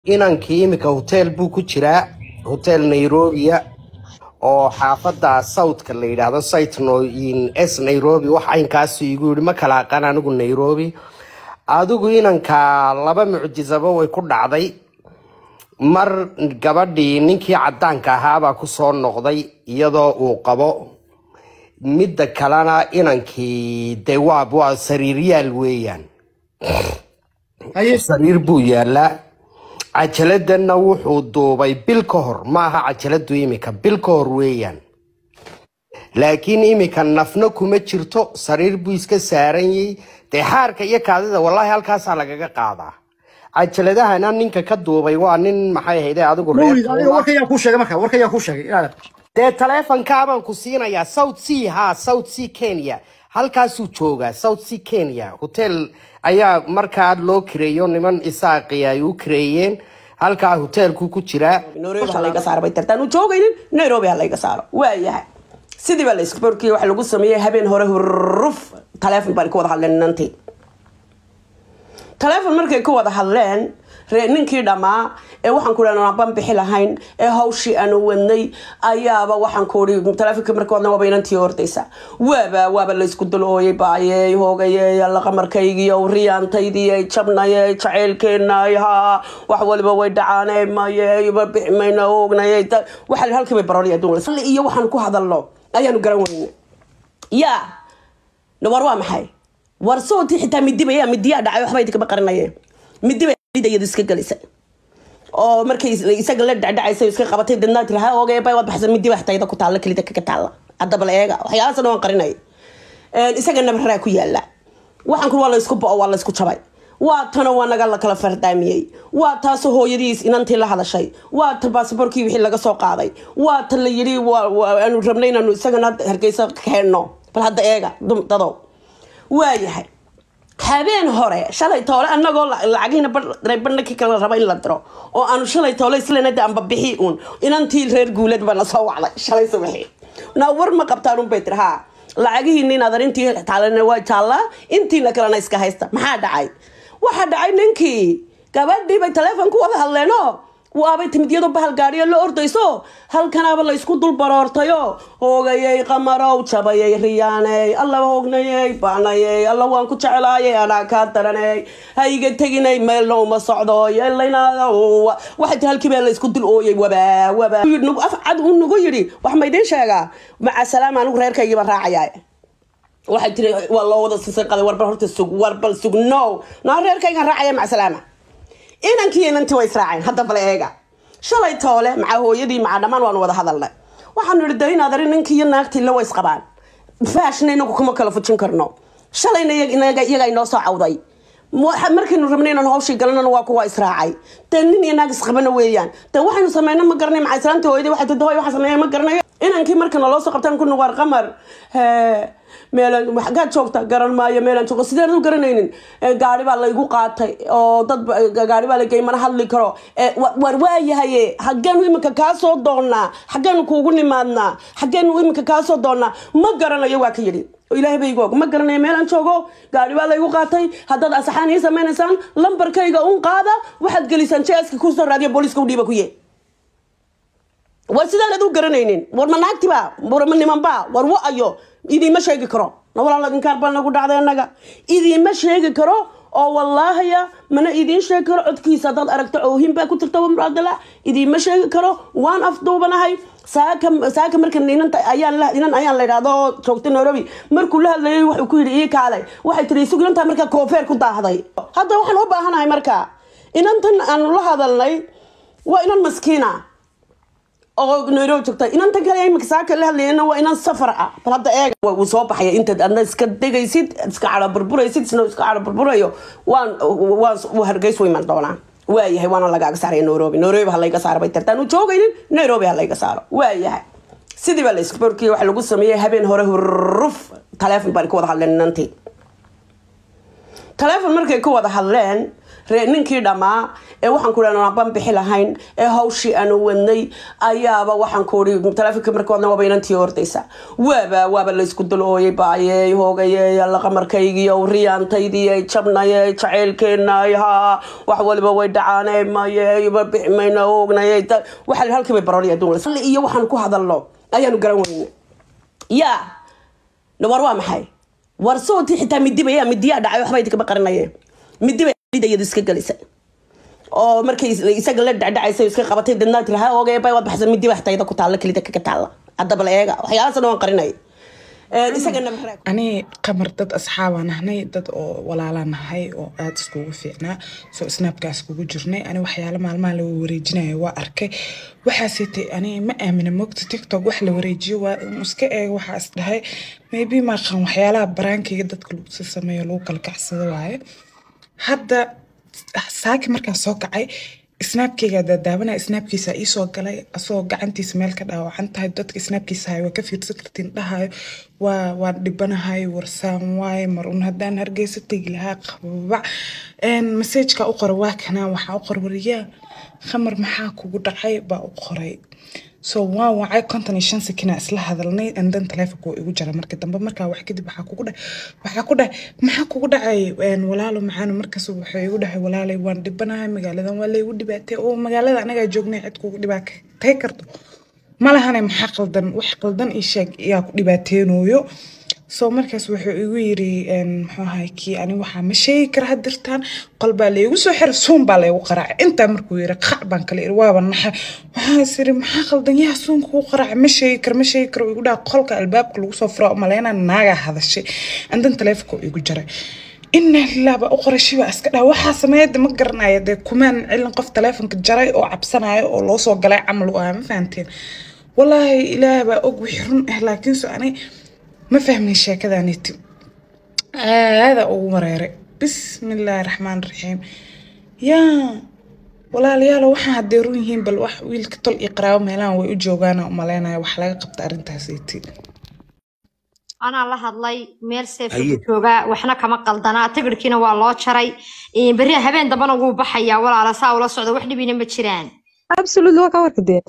inankii iminka hotel buu ku jiraa hotel nairobia oo xaafada southka la yidhaahdo sitnoin s nairobi wax aynkaasu igu yidhi ma kala aqaan anigu nairobi adigu inanka laba mucjisaba way ku dhacday mar gabadhii ninkii cadaanka ahaabaa kusoo noqday iyadoo uu qabo midda kalena inankii de waa waa sariiryaal weeyaan haye sariir buu yaalaa cajaladana wuxuu duubay bil ka hor maaha cajaladu imika bil ka hor weeyaan laakiin imika nafna kuma jirto sariir buu iska saaranyay dee xaarka iyo kaadida wallaahi halkaasaa lagaga qaadaa cajaladahana ninka ka duubay waa nin maxay ahayde adigu mawlid adiga reer warka yaa kuu sheegay marka warka yaa kuu sheegay inaad dee taleefonkaabaan ku siinayaa south sea ha south sea kenya halkaasuu joogaa south sea kenya hotel ayaa markaa loo kireeyo niman isaaqi ay u kireeyeen halkaa hotelku ku jiraa nairobi ha layga saaro bay tartaan u joogaynin nairobi ha layga saaro waayahay sidii baa la isborkii waxa lagu sameeyey habeen hore huruf taleefon baan ka wada hadleen nantii taleefon markay ka wada hadleen ree ninkii dhammaa ee waxaan ku dhahnaa ban bixi lahayn ee hawshii aanu wadnay ayaaba waxaan ku ihi taleefonkii marka wadna waaba inantii hordaysa waaba waaba laysku dul ooyay baayey hoogayey alla qamarkaygiiyo riyaantaydii jabnayey jaceylkeenay haa wax waliba way dhacaanay mayey ma bixi mayna oognayey waxa la halkii bay baroonaya adduun iyo waxaan ku hadalno ayaanu garan weyne yaa war waa maxay war sooti xitaa midiba yaa midiyaa dhacay waxba idinkama qarinayeen midiba iyadu iska gelisay oo markay isaga la dhacdhacaysa iska qabatay dadnaa tiri ha oogay bay waad baxsan midiba xitayda ku taalla kelida kaga taalla haddaba la eega waxyaalahaasna waan qarinay isaga nabaraa ku yaala waxaan ku waa la isku bo'o waa la isku jabay waa tana waa naga la kala fardaamiyey waa taas hooyadiis inantii la hadashay waa ta baasaboorkii wixii laga soo qaaday waa ta la yidhi aanu rabnay inaanu isagana hargeysa keenno bal hadda eega dadow waayahay habeen hore shalay toole anagoo lacagihiina badhnakii kala raba in la diro oo aanu shalay toole islenada amba bixi uun inantii reer guulad baa na soo wacday shalay subaxii naa war ma qabtaan un bay tiri haa lacagihiina inaad arintii taalana waa jaallaa intiina kalena iska haysta maxaa dhacay waxaa dhacay ninkii gabadhii bay taleefon ku wada hadleeno waabay timid iyadoo bahal gaadhiyo la ordayso halkanaaba la isku dul baroortayo hoogayey qamarow jabayey riyaaney alla hoognayey baanayey alla waan ku jeclaayay anaa kaa daraney ha iga teginay meelna uma socdo yeelaynaa waxay tii halkii baa la isku dul ooyay wabaa wabaa af cad uu nagu yidhi wax ma idiin sheegaa maca salaam anigu reerkaygii baan raacayaa waxay tiri waa loo wada sisay qaday warbal horta sug warbal sug no naa reerkaygaan raacaya maca salaama inankii inantii way israaceen hadda bale eega shalay toole maca hooyadii maca dhammaan waanu wada hadalnay waxaanu idhi de inaad ari ninkii iyo naagtii la way isqabaan faashna inagu kuma kala fujin karno shalayna iyaga inoo soo cawday markaynu rabnay inaan hawshii galanana waa kuwa israacay dee nin iyo naag isqabana weeyaan de waxaynu sameyna ma garanay maca islaantii hooyadii waxay tidi hoy waxa sameeya ma garanayo inankii markana loo soo qabtaan ku nuqaar qamar meelaan xaggaad joogta garan maayo meelaan joogo sideen u garanaynin gaari baa laygu qaatay oo dad gaari baa lagey mana hadli karo war waayahaye xaggeenu iminka kaa soo doonnaa xaggeenu kuugu nimaadnaa xaggeenu iminka kaa soo doonnaa ma garanayo waa ka yidhi ilaahay ba igu og ma garanayo meelaan joogo gaari baa laygu qaatay haddaad asaxaan ii samaynaysaan lambarkayga un qaada waxaad gelisaan jeeska kusoo raadiya booliiska u dhiiba ku ye war sidaanad u garanaynin war ma naagtiba war ma nimanba war wa-ayo idiima sheegi karo na walaal inkaar baa nagu dhacday annaga idiima sheegi karo oo wallaahaya mana idiin sheegi karo codkiisa haddaad aragto oohin baa ku jirta muraadala idiima sheegi karo waan afduubanahay saaka saaka marka inan ayaan inan ayaan la idhahdo oo joogtay nairobi markuu la hadlayay wuxuu ku yidhi ii kaalay waxay tiri isugu inantaa markaa koofeer ku daahday hadda waxaan u baahanahay marka inantan aanu la hadalnay waa inan maskiina oo nairobi joogta inantan kale imika saaka la hadlayana waa inan safar ah bal hadda eega wuu soo baxaya intaad adna iska degaysid iska cadho burburaysid isna iska cadho burburayo waan waan hargeys u iman doonaa waayahay waana lagaaga saaraya nairobi nairobi ha layga saaro bay tartaan u joogaynin nairobi ha layga saaro waayahay sidii baa la isborkii waxa lagu sameeyey habeen hore huruf taleefon baan ka wada hadleen nantii taleefon markay ka wada hadleen ree ninkii dhammaa ee waxaan ku dhahnaa ban bixi lahayn ee hawshii aanu wadnay ayaaba waxaan ku ii taleefonka markoodna waaba inantii ordaysa waaba waaba laysku dulooyay baayey hoogayey alla qamarkaygiiyo riyaantaydii jabnaye jaceylkeenay haa wax waliba way dhacaanay maye bixi mayna oognay waxa la halkii bay baroonaya adduun iyo waxaan ku hadalno ayaanu garan weyne yaa war waa maxay war soontii xitaa midiba yaa midiyaa dhacay waxba idinkama qarinayeen midiba iyadu iska gelisay oo markay isaga la dhacdhacaysa iska qabatay dadnaa tiri ha oogay bay waad baxsan midiba xitayda ku taalla kelida kaga taalla haddaba la eega waxyaalahaasna waan qarinay isagana ani qamar dad asxaabaan ahnay dad oo walaalaan nahay oo aada iskugu fiicnaa soo snaabkaas kugu jirnay ani waxyaala maalmaha la wareejinayo waa arkay waxaasitay ani ma aamina mogta tiktok wax la wareejiyo waa iska eeg waxaa is dhahay maybe maaqan waxyaalaha baraankayga dadka lagu sameeyo lagu kala kacsado waaye hadda saaki markaan soo kacay snaabkeyga daadaabanaya snaabkiisa iisoo galay asagoo gacantiisa meel ka dhaawacan tahay dadka snaabkiisa hayo waa ka fiirsan kartiin dhahayo waa waan dhibanahay warsaan waaye mar un haddaan hargeysa tegi lahaa qababac masajka u qora waa kanaa waxaa u qor wariyaa khamar maxaa kugu dhacay baa u qoray so waan wacay konton iyo shan sekina isla hadalnay andan taleefonka waa igu jara marka dambe markaa wax kadib waxaa kugu dhahay waxaa ku dhahay maxaa kugu dhacay walaalo macaano markaas wuxuu igu dhahay walaalay waan dhibanahay magaaladan waa laygu dhibaatay oo magaalada anagaa joognay cid kugu dhibaatay karto malahane maxaa qaldan wax qaldan ii sheeg yaa ku dhibaateenooyo so markaas wuxuu igu yiri muxuu ahay kii ani waxaa ma sheegi kara hadirtaan qol baa laygu soo xiray suun baa laygu qaraacay intaa markuu yiri qac baan kale iri waaba naxay waxaa is iri maxaa qaldan yaa suunka u qaraacay ma sheegi kara ma sheegi kara igu dhaha qolka albaabka lagu soo fura maleyna naagaa hadashay andan taleefonka igu jaray ina lilaaba u qorashay baa iska dhaha waxaa sameeyada ma garanaya dee kumaan cilin qof taleefonka jaray oo cabsanaya oo loo soo galay camal u ahaa ma fahanteen walaahi ilaah baa og wixii run ah laakiinse ani ma fahmin sheekadaniti aada ugu wareeray bismillaahi raxmaan raxiim yaa walaalayaalo waxaan haddee run yihiin bal wax wiilka tol iyo qaraabo meelahan way u joogaana umaleynaya wax laga qabta arrintaasiti anaa la hadlay meel seef joogaa waxna kama qaldanaa tigirkiina waa loo jaray berri habeen dambana wuu baxayaa walaala saa ula socda wax dhibina ma jiraan absolutely waa ka warkadeen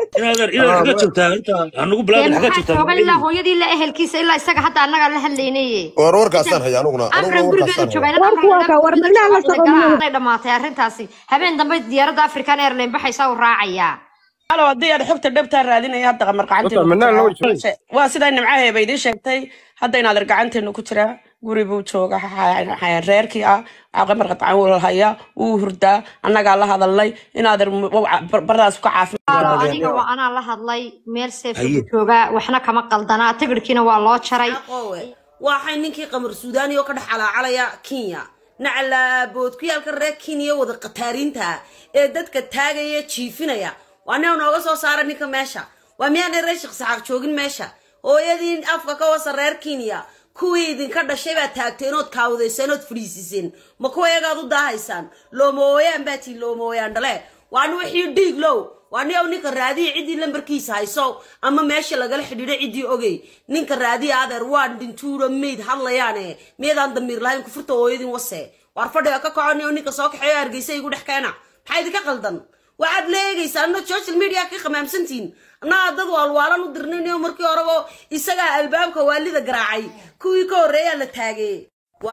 jooga ilaa hooyadii ilaa ehelkiisa ilaa isaga hadda annagaa la hadlaynaye war warkaasaan haya anuguna amran gurigeedu joogaa dhamaatay arrintaasi habeen dambe diyaaradda african airline baxaysaa u raacayaa halo haddii aad xogta dhabtaa raadinaya hadda qamar gacanteena waa sidaa nimcaheeba idiin sheegtay hadda inaad er gacanteena ku jiraa guri buu jooga reerkii ah qamar qadcan wuu haya wuu hurdaa annagaa la hadalnay inaad er bardaas ka adiga waa anaa la hadlay meel seef joogaa waxna kama qaldanaa tigirkiina waa loo jaray waxay ninkii qamar suudaani oo ka dhex calaacalaya kenya naclaabood ku yaalka reer kenya wada qataariinta ee dadka taagaya jiifinaya waa nin nooga soo saara ninka meesha waa miyaanay reer sheekh saxaaq joogin meesha hooyadii afka ka wasa reer kenya kuwii idinka dhashay baad taagteen ood kaawadayseen ood fadhiisiseen ma kuwa iyagaad u daahaysaan loomooyaan baa tii loomooyaan dhale waa ni wixii dhiig low waa ni ow ninka raadiya ciddii lambarkiisa hayso ama meesha lagala xidhiidho ciddii ogey ninka raadiya adeer waan dhintuuro mayd hadlayaane miyaedaan damiir lahayn kufurta hooyadin wase waar fadhiga ka kaconi oo ninka soo kaxeeyo hargeysa igu dhex keena maxaa idinka qaldan waxaad leegaysaa ana social media ka khamaamsantiin annagaa dad waalwaalan u dirnaynayo markii horeba isagaa albaabka waalida garaacay kuwii ka horreeyaa la taagee